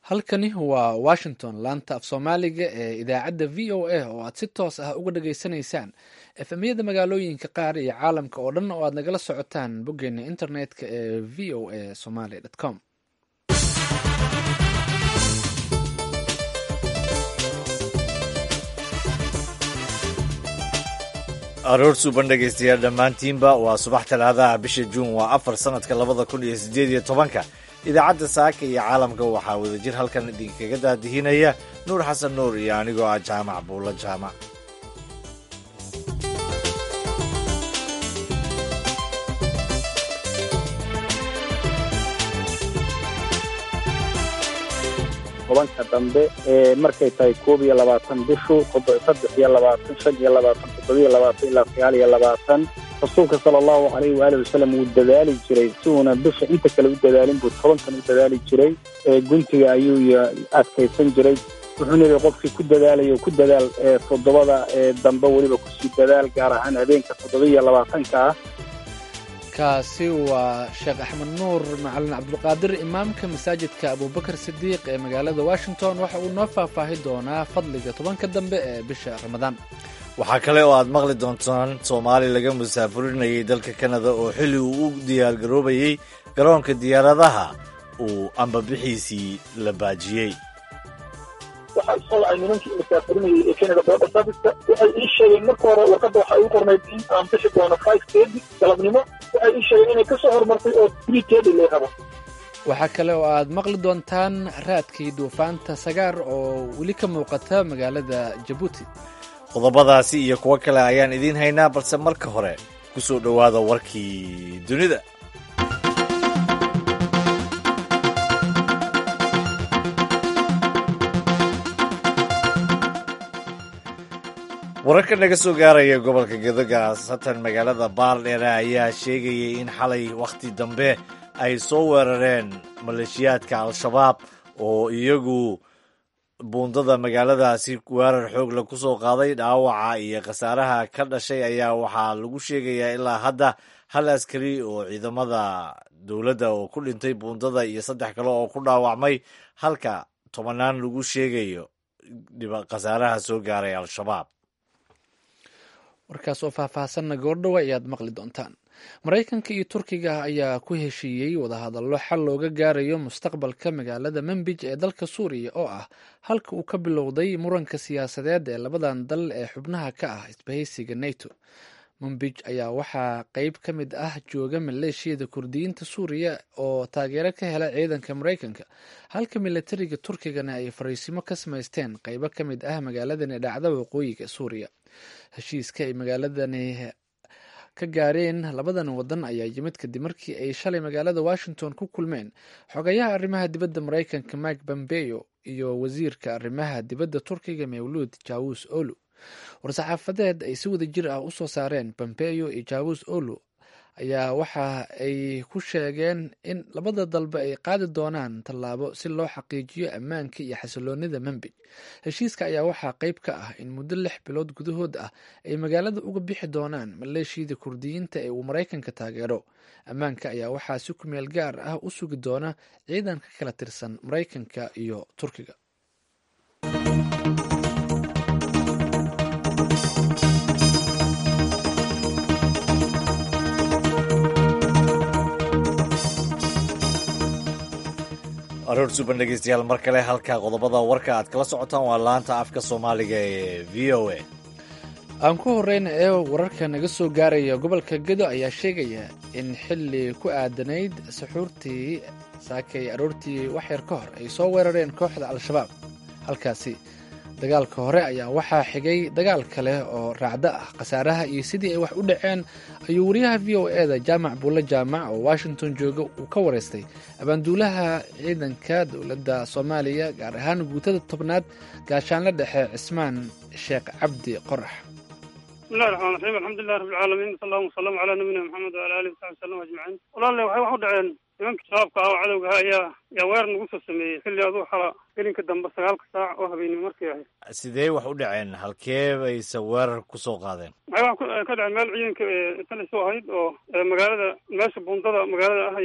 halkani waa washington laanta af soomaaliga ee idaacadda v o a oo aad si toos ah uga dhageysanaysaan efemyada magaalooyinka qaar iyo caalamka oo dhan oo aad nagala socotaan boggeena internetka ee v o a somaly com aroor suuban dhegaystayaal dhammaantiinba waa subax talaadaha bisha juun waa afar sannadka labada kun iyo siddeed iyo tobanka idaacadda saaka iyo caalamka waxaa wadajir halkan idinkaga daadihinaya nuur xasan nuur iyo anigoo ah jaamac buulo jaamac tobanka dambe ee markay tahay koob iyo labaatan bishu saddex iyo labaatan shan iyo labaatan toddobiyo labaatan ilaa sagaal iyo labaatan rasuulka sala allahu calayhi waalihi wasalam wuu dadaali jiray si uuna bisha inta kale u dadaalin buu tobankan u dadaali jiray guntiga ayuu adkaysan jiray wuxuuna yidhi qofkii ku dadaalayo ku dadaal toddobada dambe weliba kusii dadaal gaar ahaan habeenka toddobiyo labaatanka ah kaasi waa sheekh axmed nuur macalin cabdulqaadir imaamka masaajidka abubakar sidiiq ee magaalada washington waxa uu noo faahfaahi doonaa fadliga tobanka dambe ee bisha ramadaan waxaa kale oo aad maqli doontaan soomaali laga musaafurinayay dalka kanada oo xilli uu u diyaargaroobayey garoonka diyaaradaha uu ambabixiisii la baajiyey waxaa isoo wacay nimankii musaafirinayay ee canada border serviceka waxay ii sheegeen marka hore warqadda waxaa ii qornayd in aan bixi doono five thirty galabnimo waxay ii sheegeen inay ka soo horumartay oo three thirty lay rabo waxaa kale oo aad maqli doontaan raadkii duufaanta sagaar oo weli ka muuqata magaalada jabuuti qodobadaasi iyo kuwo kale ayaan idiin haynaa balse marka hore ku soo dhowaada warkii dunida wararka naga soo gaaraya gobolka gedo gaasatan magaalada baaldheere ayaa sheegayay in xalay wakhti dambe ay soo weerareen maleeshiyaadka al-shabaab oo iyagu buundada magaaladaasi weerar xoogla ku soo qaaday dhaawaca iyo khasaaraha ka dhashay ayaa waxaa lagu sheegayaa ilaa hadda hal askari oo ciidamada dowladda oo ku dhintay buundada iyo saddex kale oo ku dhaawacmay halka tobanaan lagu sheegayo khasaaraha soo gaaray al-shabaab warkaas oo faahfaahsanna goordhowa ayaad maqli doontaan maraykanka iyo turkiga ayaa ku heshiiyey wadahadallo xal looga gaarayo mustaqbalka magaalada manbij ee dalka suuriya oo ah halka uu ka bilowday muranka siyaasadeed ee labadan dal ee xubnaha ka ah isbahaysiga nato manbij ayaa waxaa qeyb ka mid ah jooga maleeshiyada kurdiyiinta suuriya oo taageero ka hela ciidanka maraykanka halka milatariga turkigana ay fariisimo ka samaysteen qeybo ka mid ah magaaladan ee dhacda waqooyiga suuriya heshiiska ay magaaladani ka gaareen labadan wadan ayaa yimid kadib markii ay shalay magaalada washington ku kulmeen xogayaha arrimaha dibadda maraykanka mike pompeo iyo wasiirka arrimaha dibadda turkiga mawluud jawus olu war-saxaafadeed ay si wada jir ah usoo saareen pompeo iyo jawus olu ayaa waxa ay ku sheegeen in labada dalba ay qaadi doonaan tallaabo si loo xaqiijiyo ammaanka iyo xasiloonida manbij heshiiska ayaa waxaa qeyb ka ah in muddo lix bilood gudahood ah ay magaalada uga bixi doonaan maleeshiyada kurdiyiinta ee uu maraykanka taageero ammaanka ayaa waxaa si ku meel gaar ah u sugi doona ciidan ka kala tirsan maraykanka iyo turkiga aroor suuban dhegeystayaal mar kale halka qodobada warka aad kala socotaan waa laanta afka soomaaliga ee v o a aan ku horeyna ee wararka naga soo gaaraya gobolka gedo ayaa sheegaya in xilli ku aadanayd saxuurtii saakay aroortii waxyar ka hor ay soo weerareen kooxda al-shabaab halkaasi dagaalka hore ayaa waxaa xigay dagaal kale oo raacdo ah khasaaraha iyo sidii ay wax u dhaceen ayuu wariyaha v o e da jaamac buulle jaamac oo washington jooga uu ka wareystay abaanduulaha ciidanka dowladda soomaaliya gaar ahaan guutada tobnaad gaashaanla dhexe cismaan sheekh cabdi qorax bismillahi raxmaan raxiim alxamdulilah rabbilcaalamiin sal allahuma wasalam calaa nabiyina maxamed waala alihi wasaxbi wasalam ajmaciin walaale waxay wax u dhaceen nimanka shabaabka ah oo cadowga ah ayaa ayaa weerar nagu soo sameeyey xilli aduu xala gelinka dambe sagaalka saac oo habeenimo markay ahayd sidee wax u dhaceen halkee bayse weerar ku soo qaadeen waxay wax ka dhaceen meel ciidanka talis u ahayd oo magaalada meesha buundada magaalada ah ayay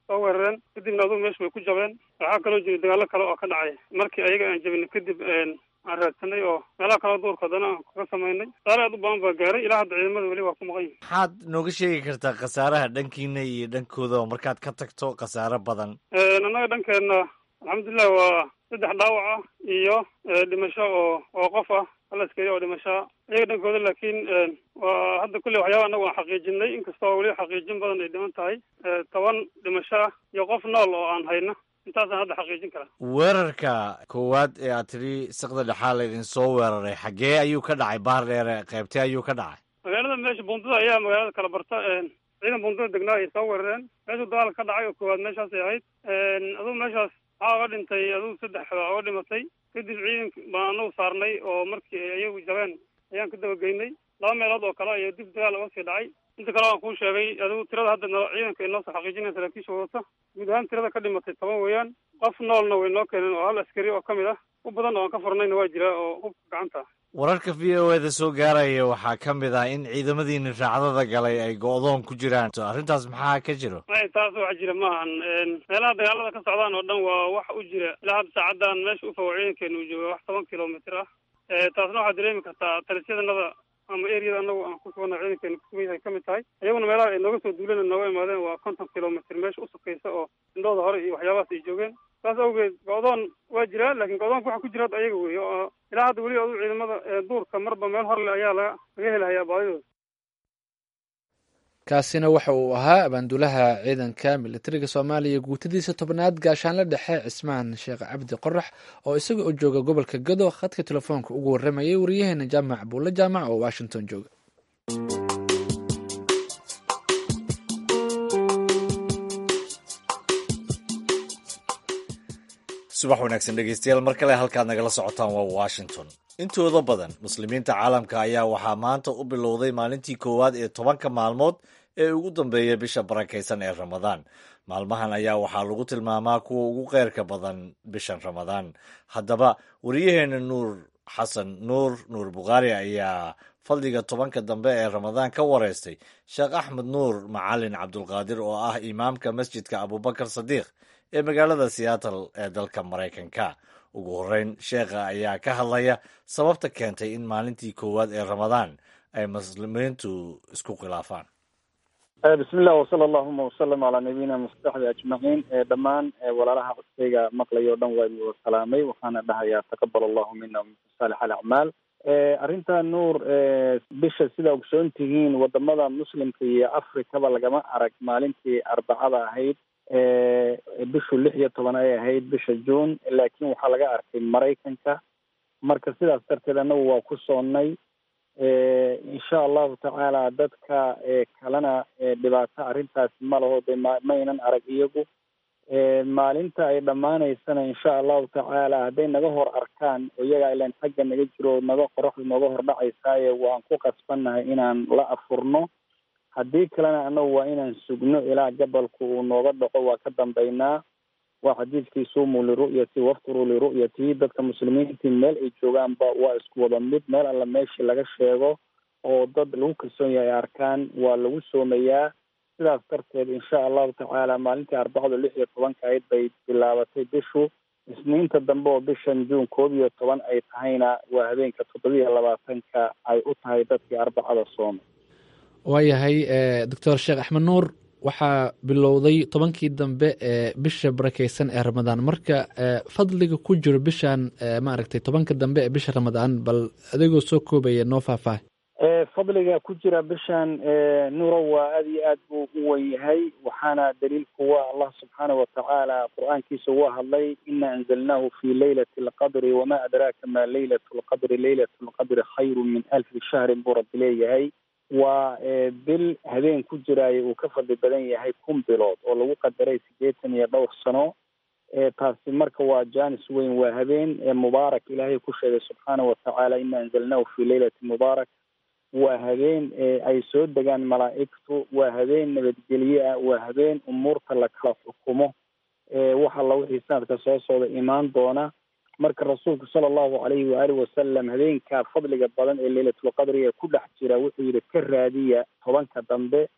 soo weerareen kadibna adugu meesha way ku jabeen waxaa kaloo jira dagaallo kale oo ka dhacay markii ayaga aan jabin kadib aan raadsanay oo meelaha kaloo duurka haddana aan kaga samaynay saare aad u badan baa gaaray ilaa hadda ciidamada weli waa ku maqan yihin maxaad nooga sheegi kartaa khasaaraha dhankiina iyo dhankooda oo markaad ka tagto khasaare badan annaga dhankeenna alxamdulilah waa saddex dhaawac ah iyo dhimasho oo oo qof ah hal askari oo dhimashaa iyaga dhankooda laakiin waa hadda kulley waxyaaba annagu aan xaqiijinay inkastoo weli xaqiijin badan ay dhiman tahay toban dhimasho ah iyo qof nool oo aan hayno intaasaan hadda xaqiijin karaa weerarka koowaad ee aad tidhi siqda dhexaa laydin soo weeraray xaggee ayuu ka dhacay baar dheere qaybtee ayuu ka dhacay magaalada meesha buundada ayaa magaalada kala barta ciidan buundada degnaa ay soo weerareen meeshuu dagaal ka dhacay oo koowaad meeshaasay ahayd adugu meeshaas waxaa oga dhintay adugu saddex baa oga dhimatay kadib ciidanka baan anagu saarnay oo markii ayagu jabeen ayaan ka dabageynay laba meelood oo kale ayo dib dagaal oga sii dhacay inta kale waan kuu sheegay adigu tirada hadda no ciidanka ay noo soo xaqiijinaya saraakiisha wadata guud ahaan tirada ka dhimatay toban weeyaan qof noolna way noo keeneen oo hal askari oo ka mid ah u badan oo aan ka furnayna waa jira oo hubka gacanta wararka v o eda soo gaaraya waxaa ka mid ah in ciidamadiini raacdada galay ay go-doon ku jiraan arrintaas maxaa ka jiro may taas wax jira maahan meelaha dagaalada ka socdaan oo dhan waa wax u jira ilaa hadda saacadan meesha ufogo ciidankeena uu jooga wax toban kilomitr ah taasna waxaad dareemi kartaa talisyadanada ama eriyada anagu aan ku sugana ciidankeena kusugan yahay ka mid tahay iyaguna meelaha ay nooga soo duuleen nooga imaadeen waa konton kilomitr meesha usukaysa oo indhooda hore iyo waxyaabahaas ay joogeen saas awgeed go-doon waa jiraa laakiin go-doonka waxa ku jira hadda ayaga weeye oo ilaa hadda weli adu ciidamada duurka marba meel horle ayaa laga laga helahayaa baadidooda kaasina waxa uu ahaa abaanduulaha ciidanka militariga soomaaliya guutadiisa tobnaad gaashaanle dhexe cismaan sheekh cabdi qorax oo isaga oo jooga gobolka gado khadka telefoonka ugu warramayay wariyaheena jaamac buulle jaamac oo washington jooga subax wanaagsan dhegeystayaal mar kale halkaad nagala socotaan waa washington intooda badan muslimiinta caalamka ayaa waxaa maanta u bilowday maalintii koowaad ee tobanka maalmood ee ugu dambeeya bisha barakaysan ee ramadaan maalmahan ayaa waxaa lagu tilmaamaa kuwa ugu kheyrka badan bishan ramadaan haddaba wariyaheena nuur xasan nuur nuur bukhaari ayaa fadliga tobanka dambe ee ramadaan ka wareystay sheekh axmed nuur macalin cabdulqaadir oo ah imaamka masjidka abubakar sadiiq ee magaalada seattle ee dalka maraykanka ugu horreyn sheekha ayaa ka hadlaya sababta keentay in maalintii koowaad ee ramadaan ay muslimiintu isku khilaafaan bismi illah wasala allahuma wasalam calaa nabiyina mustaxbi ajmaciin dhammaan walaalaha codkayga maqlay oo dhan waa idin wada salaamay waxaana dhahayaa taqabal allahu mina waminkum saalix alacmaal arrinta nuur bisha sidaa ogsoon tihiin wadamada muslimka iyo afrikaba lagama arag maalintii arbacada ahayd bishu lix iyo toban ay ahayd bisha june laakiin waxaa laga arkay maraykanka marka sidaas darteed annagu waa ku soonnay insha allahu tacaala dadka kalena dhibaato arrintaasi ma laho de ma maynan arag iyagu maalinta ay dhammaanaysana insha allahu tacaala hadday naga hor arkaan oo iyagaa ilan xagga naga jiro naga qoraxdu nooga hor dhacaysaaye waan ku qasbannahay inaan la afurno haddii kalena annagu waa inaan sugno ilaa gabalku uu nooga dhaco waa ka dambaynaa waa xadiidkii suumuu liru'yati wafturuu liru'yatihi dadka muslimiintii meel ay joogaanba waa isku wada mid meel alla meeshii laga sheego oo dad lagu kalsoon yahay ay arkaan waa lagu soomayaa sidaas darteed insha allahu tacaala maalintii arbacada lix iyo tobanka ayd bay bilaabatay bishu isniinta dambe oo bishan juun koob iyo toban ay tahayna waa habeenka toddobiiyo labaatanka ay u tahay dadkii arbacada soomay waayahay doctor sheekh axmed nuur waxaa bilowday tobankii dambe ee bisha barakeysan ee ramadaan marka fadliga ku jiro bishan maaragtay tobanka dambe ee bisha ramadaan bal adigoo soo koobaya noo faahfaahay fadliga ku jira bishan nuuro waa aad iyo aad buu u wen yahay waxaana daliilku waa allah subxaana watacaala qur-aankiisa uga hadlay ina anzalnaahu fi leylati alqadri wama adraaka ma leylat lqadri leylat lqadri khayru min alfi shahrin buu rabbi leeyahay waa bil habeen ku jiraayo uu ka fadli badan yahay kun bilood oo lagu qadaray siddeetan iyo dhowr sano taasi marka waa janis weyn waa habeen mubaarak ilaahay ku sheegay subxaana watacaala ina anzalnaahu fi leylati mubaarak waa habeen ay soo degaan malaa'igtu waa habeen nabadgelye ah waa habeen umuurta la kala xukumo wax alla wixii sanadka soo socda imaan doona marka rasuulku sala allahu calayhi waaalih wasalam habeenka fadliga badan ee leylatulqadriga ku dhex jira wuxuu yihi ka raadiya tobanka dambe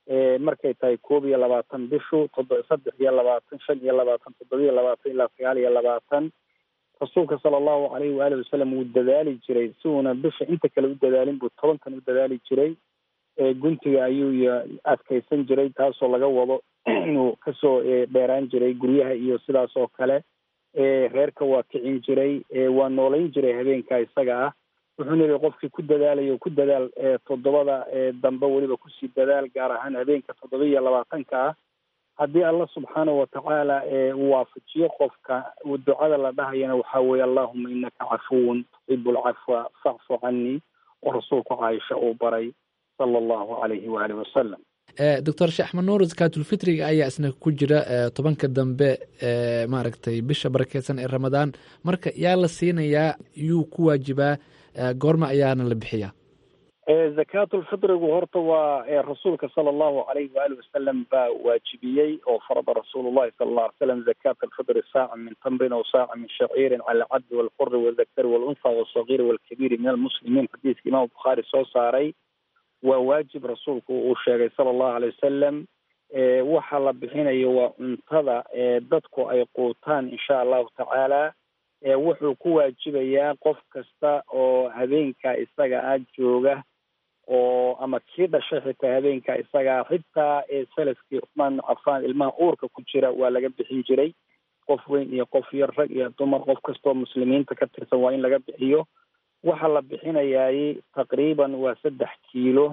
markay tahay koob iyo labaatan bishu todo saddex iyo labaatan shan iyo labaatan toddobiyo labaatan ilaa sagaal iyo labaatan rasuulka sala allahu calayhi waalihi wasalam wuu dadaali jiray si uuna bisha inta kale u dadaalin buu tobankan u dadaali jiray guntiga ayuu adkaysan jiray taasoo laga wado inuu kasoo dheeraan jiray guryaha iyo sidaas oo kale reerka waa kicin jiray waa noolayn jiray habeenka isaga ah wuxuuna yihi qofkii ku dadaalayo ku dadaal toddobada dambe weliba kusii dadaal gaar ahaan habeenka toddoba iyo labaatanka ah haddii alla subxaanahu watacaala uu waafajiyo qofka ducada la dhahayana waxaa weeye allahuma inaka cafuwun tuxibu lcafwa facfu canii oo rasuulku caaisha uu baray sala allahu calayhi waalihi wasalam doctor sheekh axmed nuur zakaatulfitriga ayaa isna ku jira tobanka dambe maaragtay bisha barakeysan ee ramadaan marka yaa la siinayaa yuu ku waajibaa goorma ayaana la bixiyaa zakaatulfitrigu horta waa rasuulka sala allahu calayhi waalihi wasalam baa waajibiyey oo farada rasuulu llahi sala alla alay slam zakaata alfitri saaca min tamrin aw saaca min shaciirin cala alcabdi walquri waldakari walunha walsagiiri walkabiiri min almuslimiin xadiiska imaam bukhaari soo saaray waa waajib rasuulku uu sheegay sala allahu alay wasalam waxa la bixinayo waa cuntada dadku ay quutaan insha allahu tacaala wuxuu ku waajibayaa qof kasta oo habeenka isaga ah jooga oo ama kii dhashay xitaa habeenka isagaa xitaa salafkii cuthmaan ibnu cafaan ilmaha uurka ku jira waa laga bixin jiray qof weyn iyo qof yar rag iyo dumar qof kastoo muslimiinta ka tirsan waa in laga bixiyo waxa la bixinayaay taqriiban waa saddex kiilo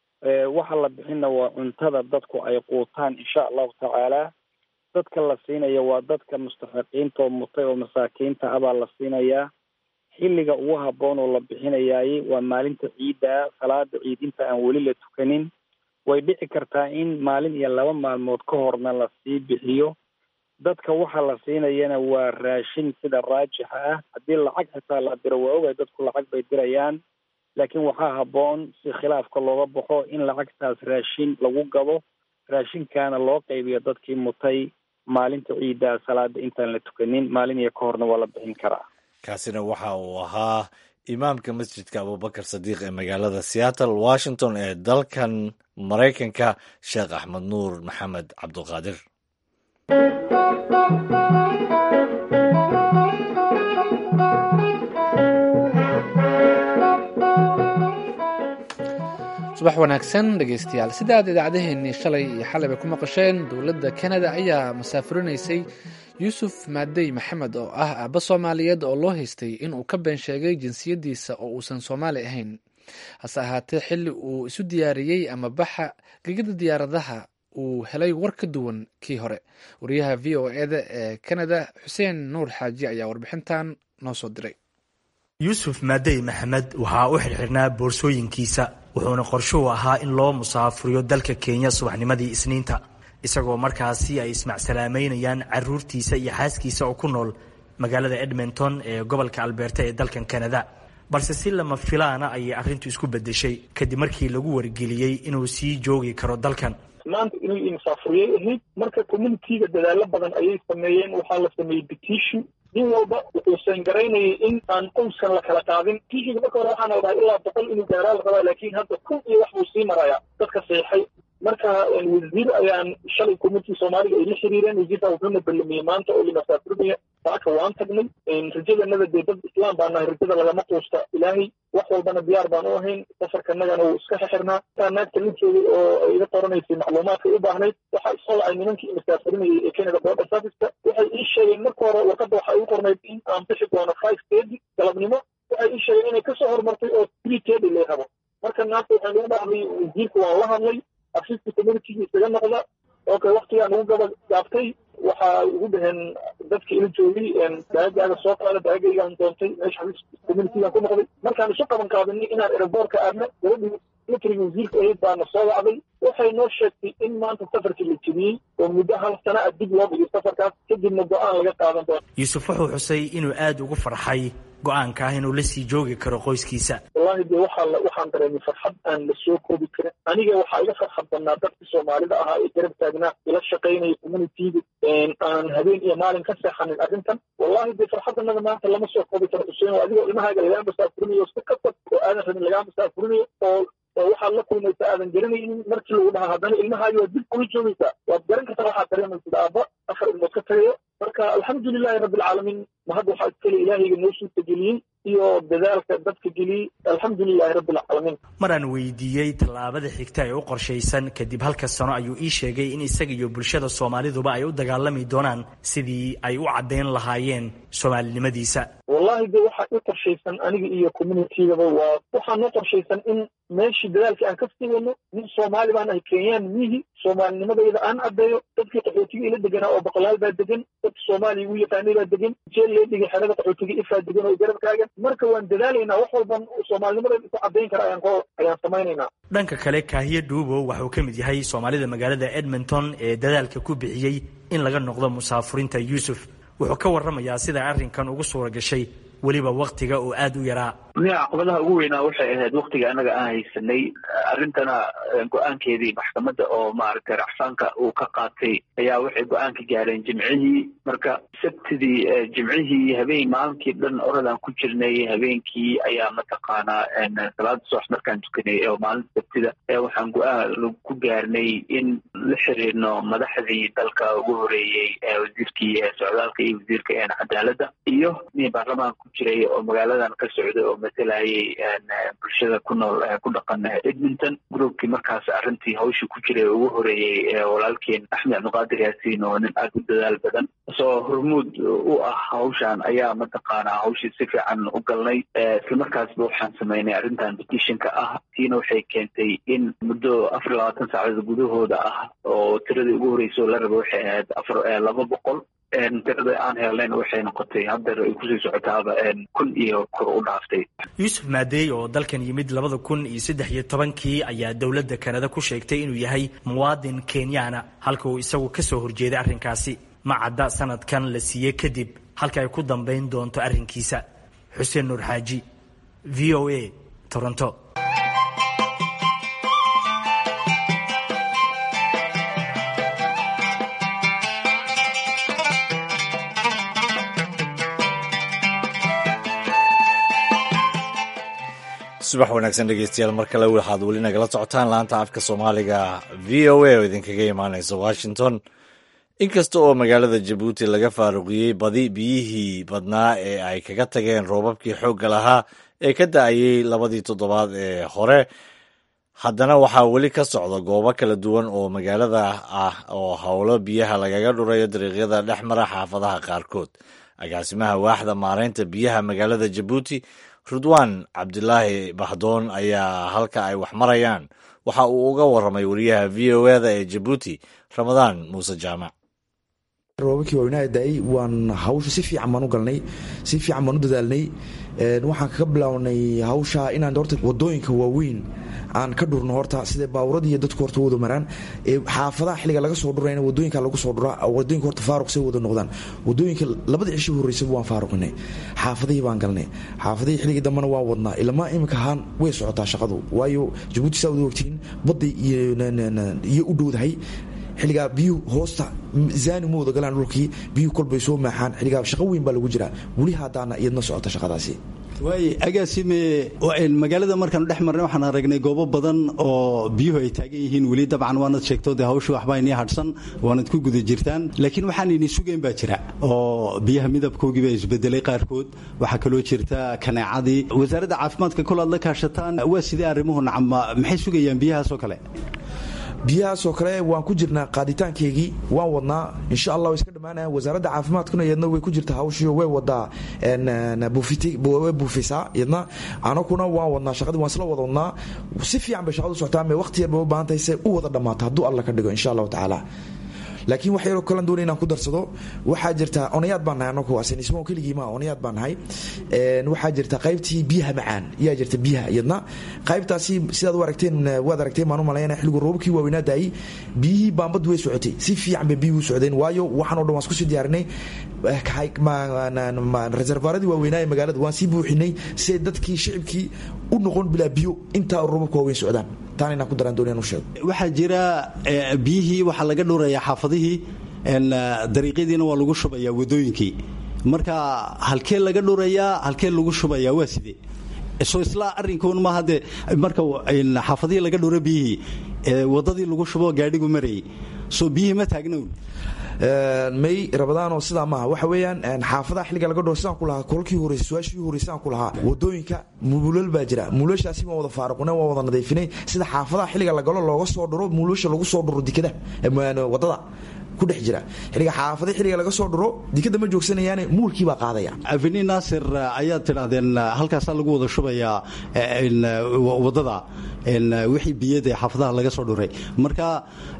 waxa la bixina waa cuntada dadku ay quutaan insha allahu tacaala dadka la siinaya waa dadka mustaxiqiinta oo mutay oo masaakiinta ah baa la siinayaa xilliga ugu habboon oo la bixinayaay waa maalinta ciidda salaada ciid inta aan weli la tukanin way dhici kartaa in maalin iyo laba maalmood ka horna la sii bixiyo dadka waxa la siinayana waa raashin sida raajixa ah haddii lacag xitaa la diro waa ogay dadku lacag bay dirayaan laakiin waxaa habboon si khilaafka looga baxo in lacagtaas raashin lagu gado raashinkaana loo qaybiyo dadkii mutay maalinta ciiddaa salaada intaan la tukanin maalin iyo ka horna waa la bixin karaa kaasina waxa uu ahaa imaamka masjidka abubakar sadiiq ee magaalada seattle washington ee dalkan maraykanka sheekh axmed nuur maxamed cabdulqaadir subax wanaagsan dhegeystayaal sida aad idaacadeheennii shalay iyo xalay bay ku maqasheen dowladda kanada ayaa masaafurinaysay yuusuf maadey maxamed oo ah aabba soomaaliyeed oo loo haystay inuu ka been sheegay jinsiyaddiisa oo uusan soomaali ahayn hase ahaatee xilli uu isu diyaariyey ama baxa gegida diyaaradaha uu helay war ka duwan kii hore wariyaha v o eda ee kanada xuseen nuur xaaji ayaa warbixintan noo soo diray yuusuf maadey maxamed waxaa u xirxirnaa boorsooyinkiisa wuxuuna qorshuhu ahaa in loo musaafuriyo dalka kenya subaxnimadii isniinta isagoo markaasi ay ismacsalaamaynayaan caruurtiisa iyo xaaskiisa oo ku nool magaalada edmonton ee gobolka albeerta ee dalkan kanada balse si lama filaana ayay arrintu isku beddeshay kadib markii lagu wargeliyey inuu sii joogi karo dalkan maanta inuu insaafuriyay ahayd marka communitiga dadaalo badan ayay sameeyeen waxaa la sameeyey petition nin walba wuxuu seengaraynayay in aan qoyskan la kala qaadin petitionka marka hore waxaana dhahay ilaa boqol inuu gaaraa la rabaa laakiin hadda kun iyo wax buu sii marayaa dadka seexay marka wasiir ayaan shalay community soomaaliga ay la xiriireen wasiirkan wuxuuna ballamiyey maanta oo limasaafurnaya saaka waan tagnay rajadanada dee dad islaam baa nahay rajada lagama quusta ilaahay wax walbana diyaar baan u ahayn safarkanagana wuu iska xexirnaa taa naagta la joogay oo iga qoranaysay macluumaadka u baahnayd waxaa isoo lacay nimankii masaafurinayay ee canada border serviceka waxay ii sheegeen marka hore warqadda waxaa ii qornayd in aan bixi doono five thirty galabnimo waxay ii sheegeen inay kasoo hormartay oo three thirty lay rabo marka naagta waxaan ugu dhahday wasiirka waan la hadlay afifka communitiga isaga noqda okay waktigaa nagu gaba gaabtay waxaa ugu dhaheen dadka ila joogay daagaaga soo qaada daagaygaan doontay meesha xafiis communitigaan ku noqday markaan isu qaban qaadinay inaan aeroboortka aadno gabadhii militariga wasiirka ahayd baana soo wacday waxay noo sheegtay in maanta safarkii la jebiyey oo muddo hal sana a dib loo dhigay safarkaas kadibna go-aan laga qaadan doono yuusuf wuxuu xusay inuu aada ugu farxay go-aanka ah inuu la sii joogi karo qoyskiisa wallahi dee waxaa waxaan dareemay farxad aan la soo koobi karin aniga waxaa iga farxad badnaa dadkii soomaalida ahaa ee garab taagnaa ila shaqaynaya communitiga aan habeen iyo maalin ka seexanin arrintan wallahi dee farxadanada maanta lama soo koobi karo xuseen oo adigoo ilmahaaga lagaa masaafurinayo si kasab oo aadan rabin lagaa masaafurinayo oo oo waxaad la kulmaysaa aadan garanaynin markii lagu dhaha haddana ilmahaagi waad dib kula joogaysaa waad garan kartaa waxaad dareemaysid aabba afar ilmood ka tagayo marka alxamdulilahi rabbi alcaalamiin ma hadda waxaa iskale ilaahayga noo suurta geliyey iyo dadaalka dadka geliyey alxamdulilahi rabbi alcaalamiin mar aan weydiiyey tallaabada xigta ee u qorshaysan kadib halka sano ayuu ii sheegay in isaga iyo bulshada soomaaliduba ay u dagaalami doonaan sidii ay u caddayn lahaayeen soomaalinimadiisa wallahi de waxaa i qorshaysan aniga iyo communitygaba waa waxaa noo qorshaysan in meeshii dadaalkii aan ka sii wadno nin soomaali baan ahay kenyaan mihi soomaalinimadayda aan caddeeyo dadkii qaxootiga ila deganaa oo boqolaal baa degan dadka soomaaliya igu yaqaanay baa degan jeel lee dhigay xerada qaxootiga ifaa degan oo garabkaagan marka waan dadaalaynaa wax walban soomaalinimadayda ku caddayn kara ayaan ko ayaan samaynaynaa dhanka kale kaahiye dhuubow waxauu ka mid yahay soomaalida magaalada edmonton ee dadaalka ku bixiyey in laga noqdo musaafurinta yuusuf wuxuu ka warramayaa sida arrinkan ugu suura gashay weliba waktiga oo aada u yaraa nia caqabadaha ugu weynaa waxay ahayd waktiga annaga aan haysanay arrintana go-aankeedii maxkamadda oo maaragtay racfaanka uu ka qaatay ayaa waxay go-aan ka gaareen jimcihii marka sabtidii jimcihii habeen maalinkii dhan oradaan ku jirnay habeenkii ayaa mataqaanaa salaada subax markaan tukanay oo maalinta sabtida waxaan go-aan ku gaarnay in la xiriirno madaxdii dalka ugu horeeyey wasiirkii socdaalka iyo wasiirka cadaaladda iyo nin baarlamaanka ku jiray oo magaaladan ka socday oo matalayay bulshada ku nool ku dhaqan edmonton groupkii markaas arrintii hawsha ku jiray ugu horeeyey walaalkeen axmed cabdiqaadir yaasiin oo nin aada u dadaal badan soo hormuud u ah hawshan ayaa mataqaanaa hawshii si fiican u galnay islamarkaasba waxaan samaynay arrintan petitionka ah tiina waxay keentay in muddo afar iyo labaatan saacdood gudahooda ah oo tiradii ugu horreysay oo la raba waxay ahayd afar laba boqol tirada aan helnayn waxay noqotay haddeer ay kusii socotaaba kun iyo kor u dhaaftay yuusuf maadeey oo dalkan yimid labada kun iyo saddex iyo tobankii ayaa dowladda kanada ku sheegtay inuu yahay muwaadin kenyaana halka uu isagu ka soo horjeeday arrinkaasi ma cadda sanadkan la siiyey kadib halka ay ku dambayn doonto arrinkiisa xuseen nuur xaaji v o a toronto subax wanaagsan dhegeystayaal mar kale waxaad weli nagala socotaan laanta afka soomaaliga v o a oo idinkaga imaaneysa washington inkasta oo magaalada jabuuti laga faaruqiyey badi biyihii badnaa ee ay kaga tageen roobabkii xoogga lahaa ee ka da-ayey labadii toddobaad ee hore haddana waxaa weli ka socda goobo kala duwan oo magaalada ah oo howlo biyaha lagaga dhurayo dariiqyada dhex mara xaafadaha qaarkood agaasimaha waaxda maareynta biyaha magaalada jabuuti rudwaan cabdilaahi bahdoon ayaa halka ay wax marayaan waxa uu uga warramay wariyaha v o eda ee jabuuti ramadaan muuse jaamac roobabkii waaweynaa da-ay waan hawsha si fiican baan u galnay si fiican baan u dadaalnay waxaan kaga bilownay hawsha inaan horta wadooyinka waaweyn aan ka dhurno horta sida baaburadii iyo dadku horta wada maraan xaafadaha xilliga laga soo dhurayna wadooyinka lagu soo dhuraa wadooyinka horta faaruq say wada noqdaan wadooyinka labada cisho horreysaba waan faaruqinay xaafadihii baan galnay xaafadihii xilligii dambena waan wadnaa ilmaa iminka ahaan way socotaa shaqadu waayo jabuuti saa wada ogtiin badday iyo u dhowdahay xilligaa biyuhu hoosta zaani ma wada galaan dhulkii biyuhu kolbay soo maaxaan xilligaa shaqo weyn baa lagu jiraa weli haddaana iyadna socota shaqadaasi waay agaasime magaalada markaanu dhex marnay waxaan aragnay goobo badan oo biyuhu ay taagan yihiin weli dabcan waanad sheegto dee hawsha waxba inii hadhsan waanad ku guda jirtaan laakiin waxaan ini sugayn baa jira oo biyaha midabkoogii baa isbedelay qaarkood waxaa kaloo jirta kaneecadii wasaaradda caafimaadka kol aad la kaashataan waa sidee arrimuhu nacama maxay sugayaan biyahaas oo kale biyahaasoo kale waan ku jirnaa qaaditaankeygii waan wadnaa insha allah way iska dhammaanayaan wasaaradda caafimaadkuna iyadna way ku jirta hawshio way wadaa way buufisaa iyadna anakuna waan wadnaa shaqadii waan isla wada wadnaa si fiican bay shaqadu socotaa mee waqti yar bay u baahan tahay se u wada dhammaato hadduu alla ka dhigo insha allahu tacaala laakiin wax yaroo kalan doonay inaan ku darsado waxaa jirta onayaad baan nahay anagu asanismo keligiima onayaad baan nahay waxaa jirta qaybtii biyaha macaan yaa jirta biyaha iyadna qaybtaasi sidaad u aragteen waad aragteen baan u malaynaya xilligu roobabkii waaweynaa daayay biyihii baambadu way socotay si fiican bay biyuhu socdeen waayo waxaan o dhan waan isku sii diyaarinay reservaaradii waaweynaa ee magaalada waan sii buuxinay si ay dadkii shicibkii u noqon bilaa biyo intaa roobabka waaweyn socdaan taan inaan ku daraan doonayaan u sheego waxaa jira biyihii waxaa laga dhurayaa xaafadihii dariiqyadiina waa lagu shubayaa wadooyinkii marka halkee laga dhurayaa halkee lagu shubayaa waa sidee so isla arrinkuun maaha dee marka xaafadihii laga dhuro biyihii wadadii lagu shubo gaadhigu marayay soo biyihii ma taagnown may rabadaanoo sidaa maaha waxa weeyaan xaafadaha xilliga laga dhoo sidaan ku lahaa kolkii horeysa su-aashii horeysa sidaan ku lahaa wadooyinka muulal baa jira muulashaasi waan wada faaruqnay waan wada nadiifinay sida xaafadaha xilliga lagalo looga soo dhuro muulasha lagu soo dhuro dikada wadada ku dhex jira xilliga xaafada xilliga laga soo dhuro dikada ma joogsanayaane muulkii baa qaadaya aveni naasir ayaad tidhaahdeen halkaasaa lagu wada shubayaa wadada wixii biyada xaafadaha laga soo dhuray marka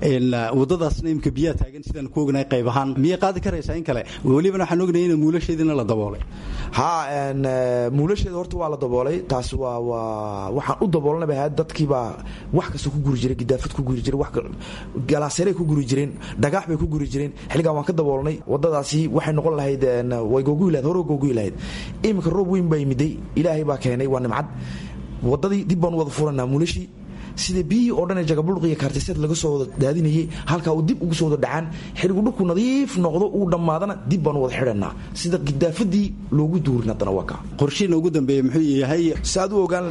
wadadaasna imika biyaha taagan sidaan ku ognahay qayb ahaan miyay qaadi karaysaa in kale welibana waxaan ognay in muulasheediina la daboolay ha muulasheeda horta waa la daboolay taas waa waa waxaan u daboolanaba ahayd dadkiibaa wax kasta ku guri jiray gidaafad ku guri jiray galaaseeray ku guri jireen dhagax bay ku guri jireen xilligan waan ka daboolnay wadadaasi waxay noqon lahayd way googuyi lahayd hore googuyi lahayd iminka roob weyn baa yimiday ilaahay baa keenay waa nimcad wadadii dib baan u wada furanaa muulashii sida biyihii oo dhan ee jagabulq iyo kaartiseed laga soo wada daadinayay halkaa uu dib ugu soo wada dhacaan xilligu dhulku nadiif noqdo uu dhammaadana dib baan u wada xidhanaa sida gidaafadii loogu duurin haddana waa kaa qorshiina ugu dambeeya muxuu yahay saad u ogaan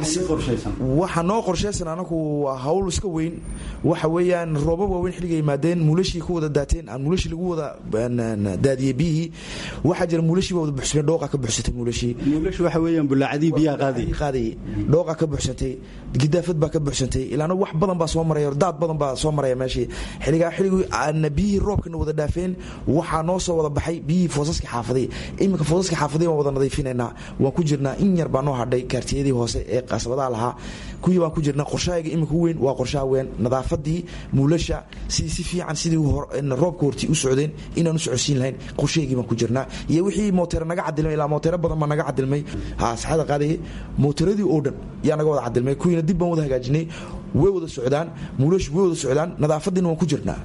waxa noo qorshaysan anaku waa hawl iska weyn waxa weeyaan roobab waaweyn xilliga yimaadeen muulashii ku wada daateen aan muulashii lagu wada daadiyey biyihii waxaa jira muulashii baa wada buxsamay dhooqa ka buxsatay muulashii muulashi waxa weeyaan bulaacadii biyaha qaadayay qaadayay dhooqa ka buxsantay gidaafad baa ka buxsantay ilaana wax badan baa soo maraya daad badan baa soo maraya meeshii xilligaa xilligii aana biyihii roobkana wada dhaafeen waxaa noo soo wada baxay biyihii foosaska xaafaday iminka foosaska xaafaday waan wada nadiifinaynaa waan ku jirnaa in yar baa noo hadhay kaartiyadii hoose ee qasabadaha lahaa kuwii baan ku jirnaa qorshahayga iminka weyn waa qorshaha weyn nadaafadii muulasha sidii si fiican sidii roobka hortii u socdeen inaan u socodsiin lahayn qorshahaygii baan ku jirnaa iyo wixii mooteera naga cadilmay ilaa mooteero badan baa naga cadilmay ha saxada qaadayay mooteeradii oo dhan yaa naga wada cadilmay kuwiina dib baan wada hagaajinay way wada socdaan muulashu way wada socdaan nadaafadiina waan ku jirnaa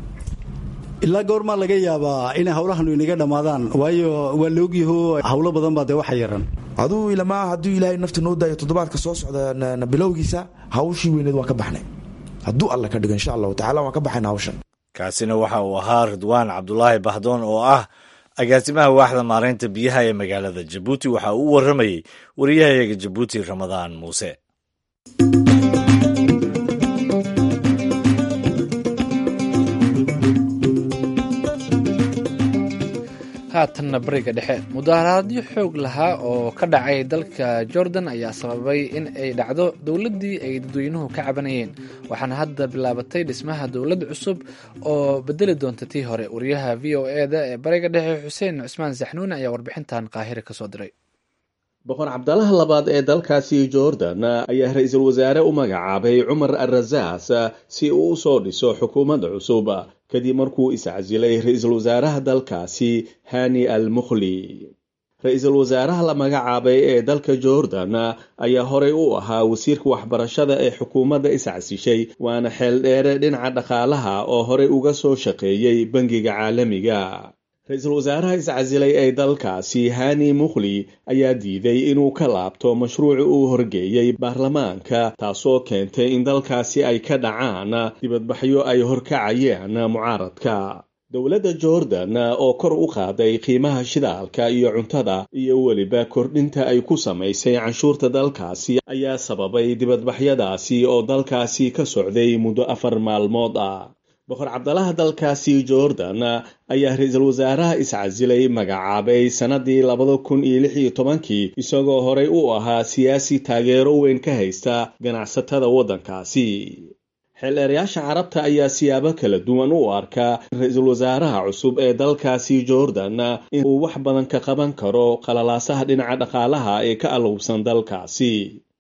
ilaa goormaa laga yaabaa inay hawlahanu inaga dhammaadaan waayo waa laogyaho hawlo badan baa dee waxa yaran aduu ilamaa hadduu ilaahay nafta noo daayo toddobaadka soo socda bilowgiisa hawshii weyneed waan ka baxnay hadduu alla ka dhigo insha allahu tacala waan ka baxayna hawshan kaasina waxa uu ahaa ridwaan cabdulaahi bahdoon oo ah agaasimaha waaxda maaraynta biyaha ee magaalada jabuuti waxa uu u warramayey wariyahayaga jabuuti ramadaan muuse haatanna bariga dhexe mudaharaadyo xoog lahaa oo ka dhacay dalka jordan ayaa sababay in ay dhacdo dowladdii ay dadweynuhu ka cabanayeen waxaana hadda bilaabatay dhismaha dowlad cusub oo bedeli doonta tii hore wariyaha v o e da ee bariga dhexe xuseen cusmaan saxnuune ayaa warbixintan qaahire kasoo diray boqor cabdalaha labaad ee dalkaasi jordan ayaa ra-iisul wasaare u magacaabay cumar alrasaas si uu u soo dhiso xukuumadda cusub kadib markuu iscasilay ra-iisul wasaaraha dalkaasi hani al mukhli ra-iisul wasaaraha la magacaabay ee dalka jordan ayaa horey u ahaa wasiirka waxbarashada ee xukuumadda iscasishay waana xeel dheere dhinaca dhaqaalaha oo horey uga soo shaqeeyey bangiga caalamiga ra-iisul wasaaraha iscasilay ee dalkaasi hani mukhli ayaa diiday inuu ka laabto mashruuci uu horgeeyey baarlamaanka taasoo keentay in dalkaasi ay ka dhacaan dibadbaxyo ay horkacayeen mucaaradka dowladda jordan oo kor u qaaday qiimaha shidaalka iyo cuntada iyo weliba kordhinta ay ku samaysay canshuurta dalkaasi ayaa sababay dibadbaxyadaasi oo dalkaasi ka socday muddo afar maalmood ah boqor cabdalaha dalkaasi jordan ayaa ra-iisul wasaaraha iscasilay magacaabay sannadii labada kun iyo lix iyo tobankii isagoo horey u ahaa siyaasi taageero weyn ka haysta ganacsatada waddankaasi xeeleerayaasha carabta ayaa siyaabo kala duwan u arka ra-iisul wasaaraha cusub ee dalkaasi jordan inuu wax badan ka qaban karo qalalaasaha dhinaca dhaqaalaha ee ka alowbsan dalkaasi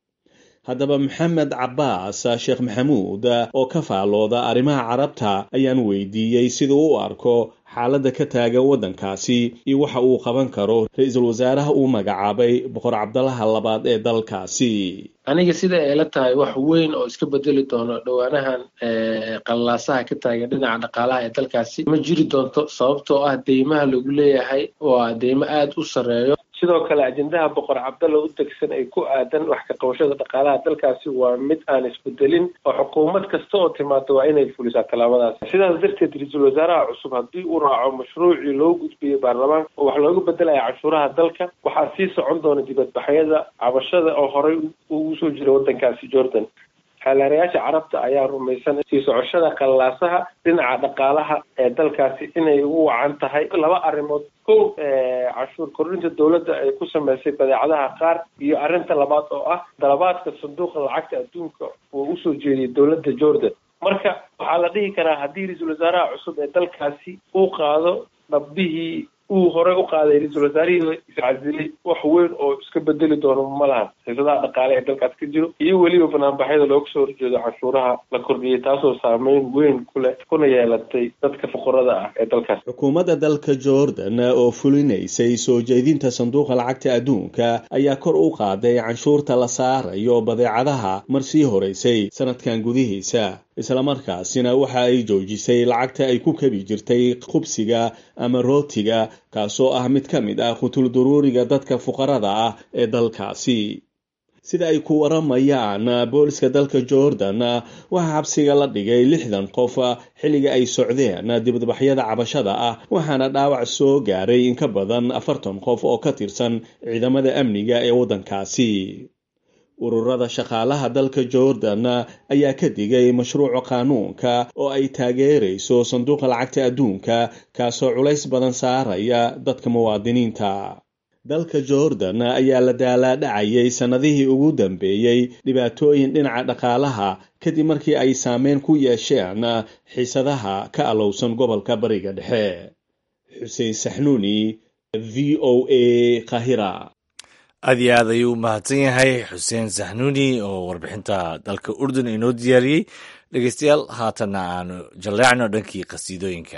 haddaba maxamed cabbaas sheekh maxamuud oo ka faalooda arrimaha carabta ayaan weydiiyey siduu u arko xaaladda ka taagan waddankaasi iyo waxa uu qaban karo ra-iisul wasaaraha uu magacaabay boqor cabdalaha labaad ee dalkaasi aniga sida ay la tahay wax weyn oo iska bedeli doono dhowaanahan qalalaasaha ka taagan dhinaca dhaqaalaha ee dalkaasi ma jiri doonto sababtoo ah deymaha lagu leeyahay waa deymo aada u sarreeyo sidoo kale ajendaha boqor cabdalla u degsan ay ku aadan wax ka qabashada dhaqaalaha dalkaasi waa mid aan isbedelin oo xukuumad kasta oo timaado waa inay fulisaa tallaabadaas sidaas darteed ra-iisul wasaaraha cusub haddii uu raaco mashruucii loo gudbiyey baarlamaanka oo wax looga bedelaya canshuuraha dalka waxaa sii socon doona dibadbaxyada cabashada oo horey ugu soo jira waddankaasi jordan xeelarayaasha carabta ayaa rumaysan sii socoshada qallaasaha dhinaca dhaqaalaha ee dalkaasi inay ugu wacan tahay laba arrimood kow canshuur kordhinta dowladda ay ku samaysay badeecadaha qaar iyo arrinta labaad oo ah dalabaadka sanduuqa lacagta adduunka uu usoo jeediyay dowladda jordan marka waxaa la dhihi karaa haddii ra-iisul wasaaraha cusub ee dalkaasi uu qaado dhabbihii uu horey u qaaday ra-iisul wasaarihii iscasilay wax weyn oo iska bedeli doono ma lahan xiisadaha dhaqaale ee dalkaas ka jiro iyo weliba banaanbaxyada looga soo horjeedo canshuuraha la kordhiyey taasoo saameyn weyn ku leh kuna yeelatay dadka fuqarada ah ee dalkaas xukuumadda dalka jordan oo fulinaysay soo jeedinta sanduuqa lacagta adduunka ayaa kor u qaaday canshuurta la saarayo badeecadaha mar sii horeysay sanadkan gudihiisa islamarkaasina waxa ay joojisay lacagta ay ku kabi jirtay khubsiga ama rootiga kaasoo ah mid ka mid ah qutul duruuriga dadka fuqarada ah ee dalkaasi sida ay ku waramayaan booliska dalka jordan waxaa xabsiga la dhigay lixdan qof xilliga ay socdeen dibadbaxyada cabashada ah waxaana dhaawac soo gaaray in ka badan afartan qof oo ka tirsan ciidamada amniga ee waddankaasi ururada shaqaalaha dalka jordan ayaa ka digay mashruuca qaanuunka oo ay taageerayso sanduuqa lacagta adduunka kaasoo culays badan saaraya dadka muwaadiniinta dalka jordan ayaa la daalaadhacayay sannadihii ugu dambeeyey dhibaatooyin dhinaca dhaqaalaha kadib markii ay saameyn ku yeesheen xiisadaha ka alowsan gobolka bariga dhexe xuseen saxnuuni v o a kahira aad iyo aad ayuu u mahadsan yahay xuseen saxnuuni oo warbixinta dalka urdun inoo diyaariyey dhegeystayaal haatanna aanu jalleecno dhankii qasiidooyinka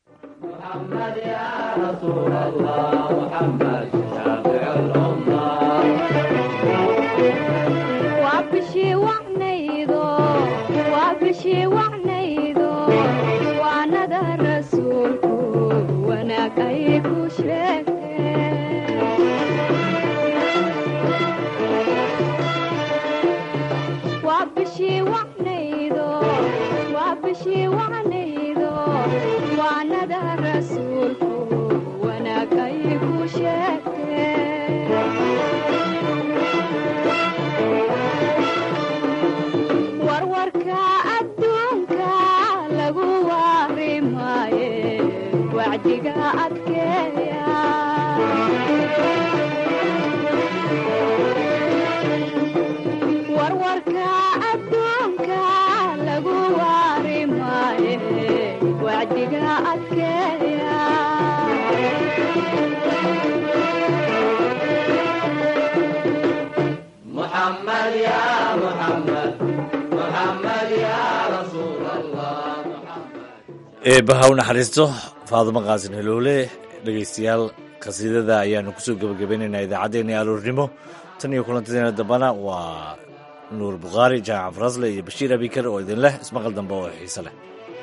eebbaha u naxariisto faadumo qaasin heloole dhegaystayaal qhasiidada ayaanu kusoo gebagabaynaynaa idaacaddeenii aroornimo tan iyo kulantadeena dambana waa nuur bukhaari jaamac farasle iyo bashiir abikar oo idin leh ismaqal dambe oo xiise leh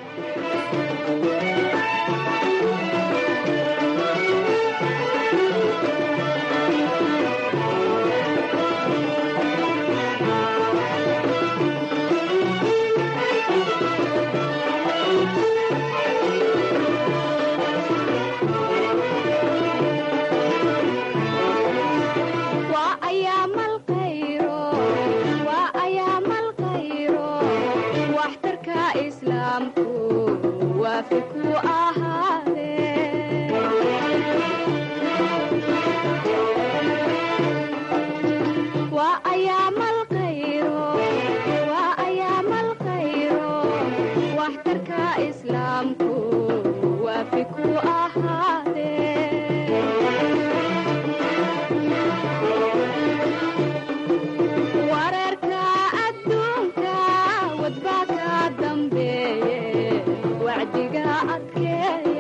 wararka adduunka wadbaa ka dambeeye wacdiga adkeeya